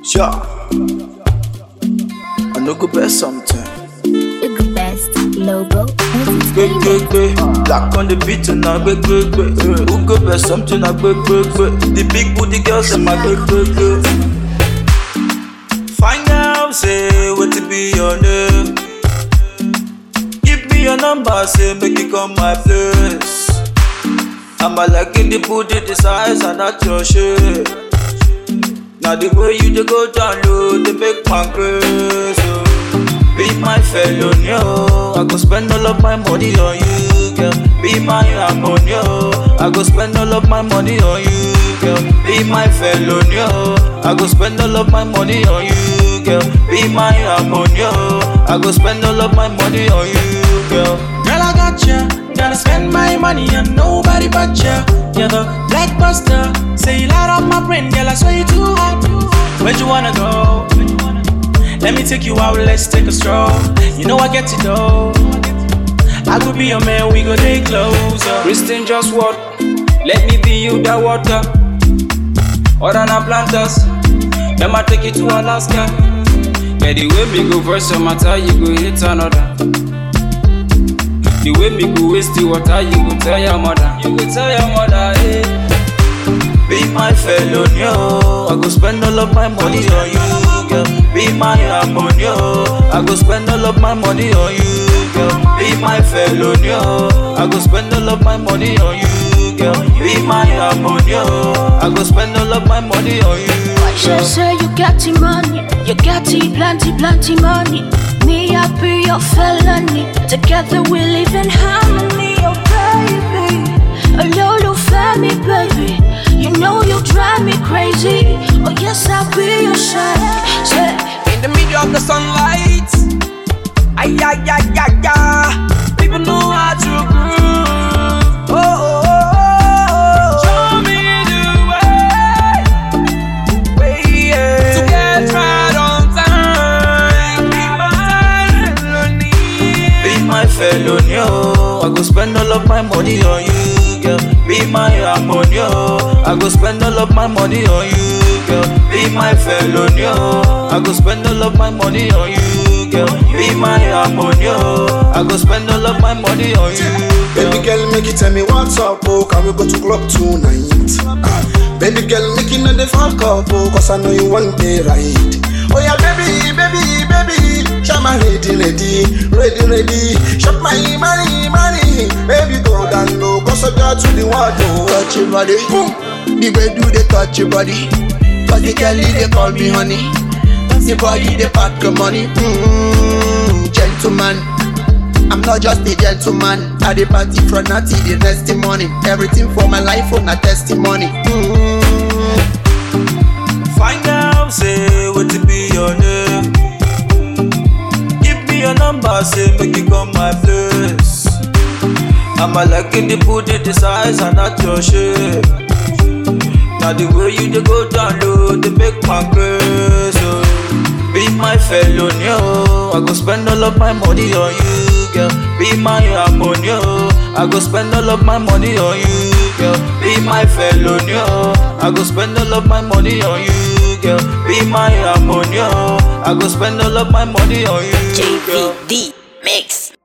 Sure. I no go best something. The best logo. Gbe gbe gbe, black on the beat and I gbe gbe gbe. Who go best something I gbe gbe gbe. The big booty girls in my gbe gbe gbe. Find out say what to be your name. Give me your number, say make you come my place. I'm a like in the booty, the size and not your shape. Now the way you dey go down low, they make my grace. Oh. Be my fellow, yo. I go spend all of my money on you, girl. Be my harmony, yo. I go spend all of my money on you, girl. Be my fellow, yo. I go spend all of my money on you, girl. Be my harmony, yo. I go spend all of my money on you, girl. Girl, I got ya. Gotta spend my money on nobody but ya. You're the blackbuster. Say you light up my brain, girl. I swear you too hot. Where'd you wanna go? Let me take you out, let's take a stroll. You know I get it though. I could be your man, we go day closer. Christian just what? Let me be you the water. Other than planters. Let me take you to Alaska. Yeah, the way me go first some matter, you go hit another. The way me go waste the water, you go tell your mother. You go tell your mother, hey. Be my fellow, yo. I go spend all of my money on you, girl. Be my harmony, yo. I go spend all of my money on you, girl. Be my fellow, yo. I go spend all of my money on you, girl. Be my harmony, yo. I go spend all of my money on you, Sure girl. say you got the money, you got the plenty, plenty money. Me, I be your felony. Together we live in harmony, oh baby. A little family, baby. You know you drive me crazy. Oh yes, I'll be your shine. Say, In the middle of the sunlight. Ay, ay, ay, ay, ay. People know how to groove. Oh, oh, oh, oh. Show me the way. Way, yeah. To get right on time. Be my melody. Be my fellow, yo. I go spend all of my money on you, girl. Be my harmony, yo. I go spend all of my money on you, girl. Be my fellow, yo. I go spend all of my money on you, girl. Be my harmony, yo. I go spend all of my money on you, girl. Baby girl, make you tell me what's up, oh, can we go to club tonight? Ah, baby girl, make you know the fuck up, oh, cause I know you want the right. Oh yeah, baby, baby, baby, shop my ready, ready, ready, ready. Shop my money, money, baby go down low, go so down to the water. Touch your body, boom. The way do they touch your body, cause the girl they call me honey. The body they pack the money, mm, gentleman. I'm not just a gentleman. I the party from now till the next morning. Everything for my life on a testimony. Mm. Find out, say what to be your name. Give me your number, say make you come my place. I'm a like in the booty, the size and not your shape. Now the way you dey go down low, they make my grace. Oh. Be my fellow, yo. I go spend all of my money on you, girl. Be my harmony, yo. I go spend all of my money on you, girl. Be my fellow, yo. I go spend all of my money on you, girl. Be my harmony, yo. I go spend all of my money on you, girl. JVD Mix.